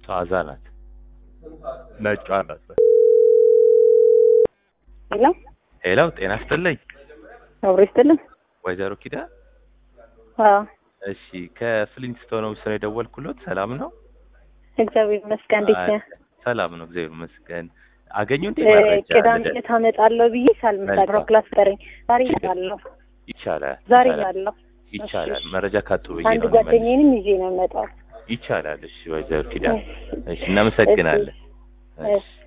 ጣዛ ናት ነጯ ናት። ሄሎ ሄሎ ጤና ይስጥልኝ አብሮ ይስጥልን። ወይዘሮ ኪዳ አዎ እሺ ከፍሊንትስቶን ነው ስለ የደወልኩሎት ሰላም ነው እግዚአብሔር ይመስገን። እንዴት ነህ? ሰላም ነው እግዚአብሔር ይመስገን አገኙ እንዴ እ መረጃ ቅዳሜ ልደ- ዕለት አመጣለሁ ብዬ ሳልመጣ መልካም። ድሮ ክላስ ቀረኝ። ዛሬ እመጣለሁ። ይቻላል ዛሬ ይቻላል እላለሁ። ይቻላል መረጃ ካጡ ብዬ አንድ ነው የምመልስ። ጓደኛዬንም ይዤ ነው የምመጣው። ይቻላል እሺ ወይዘሮ ኪዳን እሺ እናመሰግናለን እሺ። እሺ